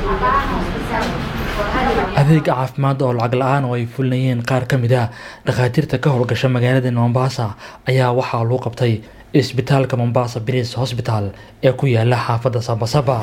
adeeg caafimaad oo lacag la-aan oo ay fulinayeen qaar ka mid ah dhakhaatiirta ka howlgasha magaalada mombasa ayaa waxaa lagu qabtay isbitaalka mombasa bris hosbital ee ku yaala xaafadda sabasaba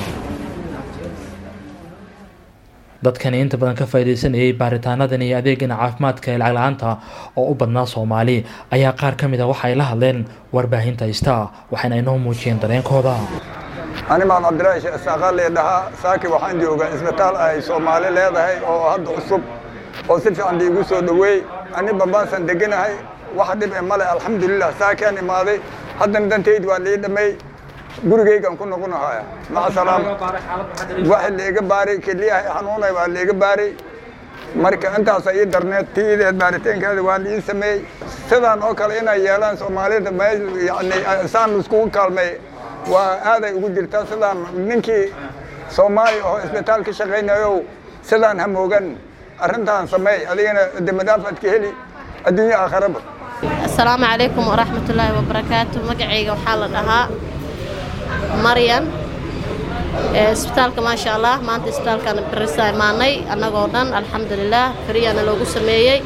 dadkani inta badan ka faaideysanayay baaritaanadan iyo adeegan caafimaadka ee lacag la-aanta oo u badnaa soomaali ayaa qaar ka mid a waxay la hadleen warbaahinta ista waxayna inoo muujiyeen dareenkooda ani maan cabdilaahi sheekh isaaqaali dhahaa saaki waxaan joogaa isbitaal ay soomaali leedahay oo hadda cusub oo si fiican liigu soo dhoweey ani bambaasan deganahay waxa dhib e male alxamdulilah saakaan imaaday haddana dantayd waa lii dhammay gurigaygaan ku noqonahaya maca salaam waxa liiga baaray keliyaha xanuunay waa liiga baaray marka intaasa ii darneed tiideed baaritaankeeda waa lii sameeyey sidaan oo kale inay yeelaan soomaalida meel yani saan iskugu kaalmay waa aaday ugu jirtaa sidaan ninkii soomaali oo isbitaal ka shaqaynayo sidaan hamoogan arrintaan sameey adigana demadaafad ka heli adduunyo aakharaba asalaamu calaykum waraxmatullaahi wabarakaatu magacayga waxaa la dhahaa maryan isbitaalka maasha allah maanta isbitaalkan barisa imaanay annagoo dhan alxamdulilah friyana loogu sameeyey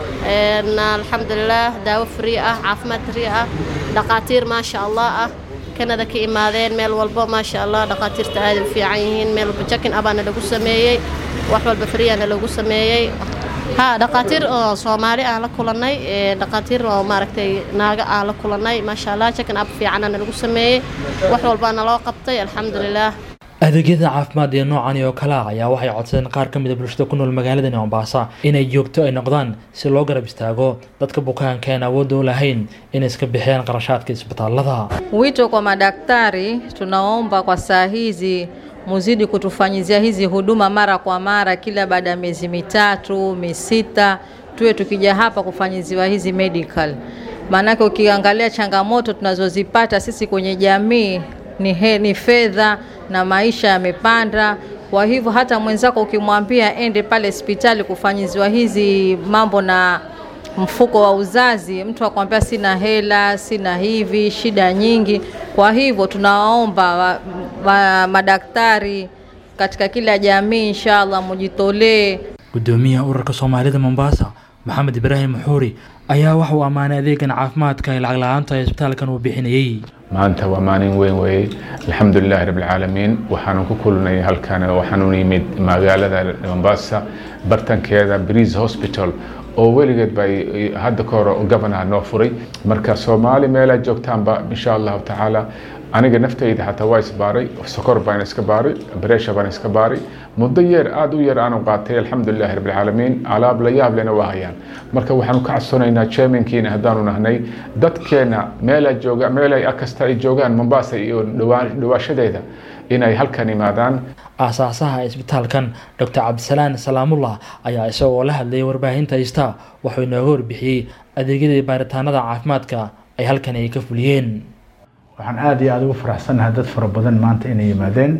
alxamdulilah daawo frii ah caafimaad frii ah dhaqaatiir maasha allah ah kanada ka imaadeen meel walbo maasha allah dhaqaatiirta aaday u fiican yihiin meel walba jakin abaana lagu sameeyey wax walba friyana lagu sameeyey ha dhaqaatiir oo soomaali aan la kulannay dhaqaatiir oo maaragtay naaga aan la kulannay maasha allah jakin ab fiicanana lagu sameeyey wax walbaana loo qabtay alxamdulilah adeegyada caafimaad ee noocani oo kale ah ayaa waxay codsadeen qaar ka mid a bulshada ku nool magaaladani mombasa inay joogto ay noqdaan si loo garab istaago dadka bukaanka aan awoodda u lahayn inay iska bixiyaan qarashaadka isbitaalada Wito kwa madaktari, tunaomba kwa saa hizi muzidi kutufanyizia hizi huduma mara kwa mara, kila baada ya miezi mitatu misita, tuwe tukija hapa kufanyiziwa hizi medical. Maanake ukiangalia changamoto tunazozipata sisi kwenye jamii ni, he, ni fedha na maisha yamepanda. Kwa hivyo hata mwenzako ukimwambia ende pale hospitali kufanyiziwa hizi mambo na mfuko wa uzazi, mtu akwambia sina hela, sina hivi, shida nyingi. Kwa hivyo tunawaomba wa, wa, madaktari katika kila jamii, inshallah mujitolee. gudoomiyaha ururka soomaalida mombasa maxamed ibraahim maxuuri ayaa waxa uu ammaanay adeegan caafimaadka ee lacag la-aanta ee isbitaalkan uu bixinayey maanta waa maalin weyn weeye alxamdulilahi rabbilcaalamiin waxaanan ku kulnay halkan waxaan u yimid magaalada mombasa bartankeeda breeze hospital oo weligeed bay hadda ka hore governaha noo furay marka soomaali meelaa joogtaanba insha allahu tacaala aniga naftayda xataa waa isbaaray sokor baan iska baaray bresha baan iska baaray muddo yeer aada u yar aanu qaatay alxamdulilahi rabbilcaalamiin alaab la yaab lena waa hayaan marka waxaanu ka codsanaynaa chairmankiina haddaanu nahnay dadkeena meelaa jooga meelay kasta ay joogaan mombasa iyo dhawaashadeeda inay halkan imaadaan aasaasaha isbitaalkan dr cabdisalaan salaamullah ayaa isagoo la hadlayay warbaahinta ista wuxuu inooga warbixiyey adeegyadii baaritaanada caafimaadka ay halkan ay ka fuliyeen waxaan aada iyo aada ugu faraxsanahay dad fara badan maanta inay yimaadeen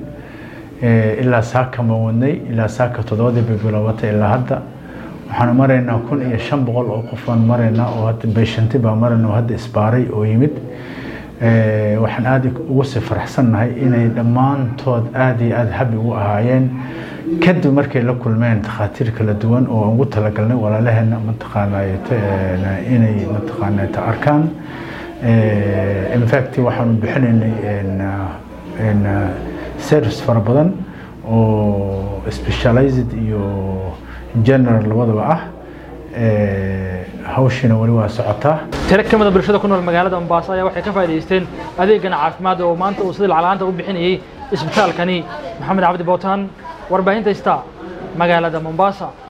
ilaa saaka ma wadnay ilaa saaka toddobadii bay bilaabatay ilaa hadda waxaanu maraynaa kun iyo shan boqol oo qof baan maraynaa oo hadda beeshanti baa marayna oo hadda isbaaray oo yimid waxaan aada ugu sii faraxsannahay inay dhammaantood aada iyo aada habi ugu ahaayeen kadib markay la kulmeen takhaatiir kala duwan oo aan ugu talagalnay walaalaheena mataqaanay inay mataqaanay ta arkaan infact waxaanu bixinaynay service fara badan oo specialized iyo general labadaba ah hawshiina weli waa socotaa tiro ka mid a bulshada ku nool magaalada mombasa ayaa waxay ka faa'idaysteen adeegan caafimaad oo maanta uu sida lacag-la'aanta u bixinayey isbitaalkani maxamed cabdi bootaan warbaahinta ista magaalada mombasa